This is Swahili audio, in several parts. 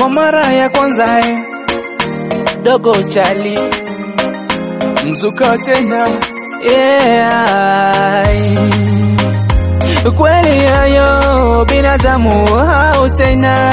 kwa mara ya kwanza eh. Dogo chali mzuka tena yeah. Kweli hayo binadamu hao tena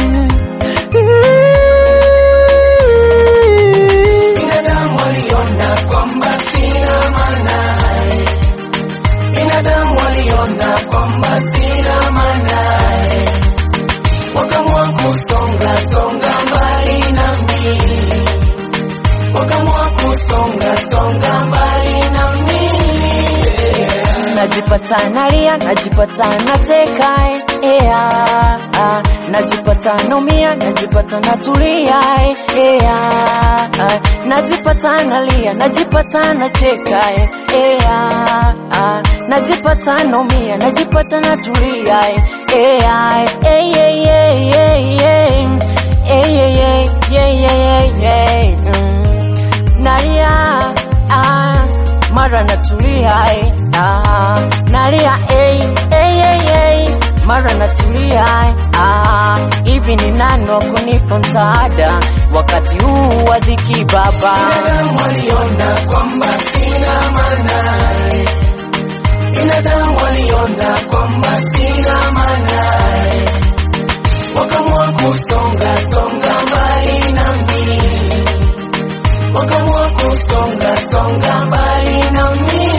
Binadamu waliona kwamba sina maana, binadamu waliona kwamba sina maana, wakaamua kusonga songa mbali nami, wakaamua kusonga songa mbali nami. najipata nalia, najipata nateka yeah, ah, najipata naumia, najipata natulia yeah, ah, najipata nalia, najipata nacheka yeah, ah, najipata naumia, najipata natulia yeah, eh, yeah, yeah, yeah, yeah, eh, yeah, yeah, yeah, yeah, yeah, mm, nalia ah, mara natulia eh, ah, nalia eh, eh, eh, eh, mara natulia eh, ah, hivi ni nani wa kunipa msaada wakati huu wa dhiki baba Binadamu waliona kwamba sina maana, binadamu waliona kwamba sina maana, wakaamua kusonga songa mbali nami, wakaamua kusonga songa mbali nami.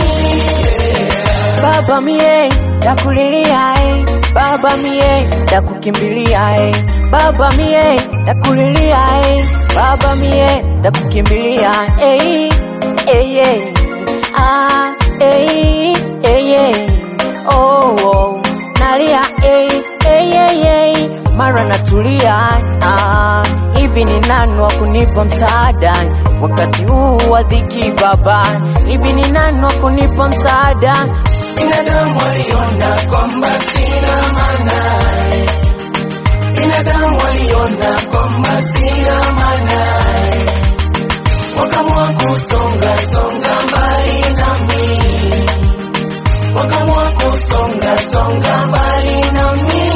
baba mie dakulilia eh, baba mie dakukimbilia eh, baba mie dakulilia eh, baba mie dakukimbilia eh, eh, eh, ah, eh, eh, eh, oh, oh, nalia eh, eh, eh, eh, mara natulia ah, hivi ni nani wa kunipa msaada wakati huu wa dhiki baba hivi ni nani wa kunipa msaada Binadamu waliona kwamba sina maana, binadamu waliona kwamba sina maana, wakaamua kusonga songa mbali nami, wakaamua kusonga songa mbali nami.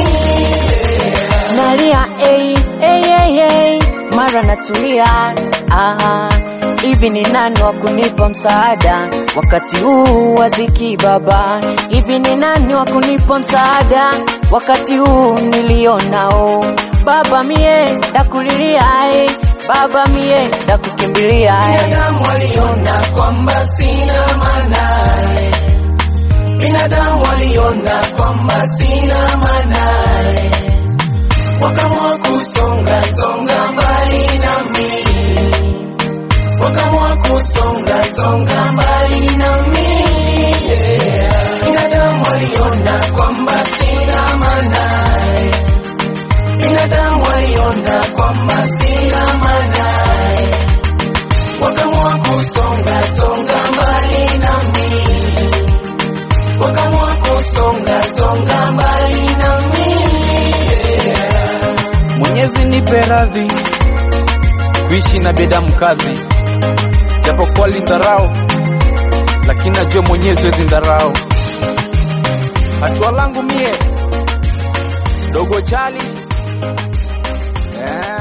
nalia ei, ei, ei, ei, mara natulia ah, hivi ni nani wa kunipa msaada wakati huu wa dhiki baba hivi ni nani wa kunipa msaada wakati huu nilionao baba mie dakulilia eh, baba mie dakukimbilia eh. Binadamu waliona kwamba sina maana, binadamu waliona kwamba sina maana, wakaamua kusonga songa mbali nami, wakaamua kusonga songa mbali nami. yeah. Binadamu waliona kwamba sina maana, binadamu waliona kwamba sina maana wakaamua kusonga songa mbali nami, wakaamua kusonga songa mbali nami. yeah. Mwenyezi nipe radhi kuishi na binadamu kazi, japokuwa lindharau, lakini najua Mwenyezi wezi ndharau. Hatua langu mie dogo chali yeah.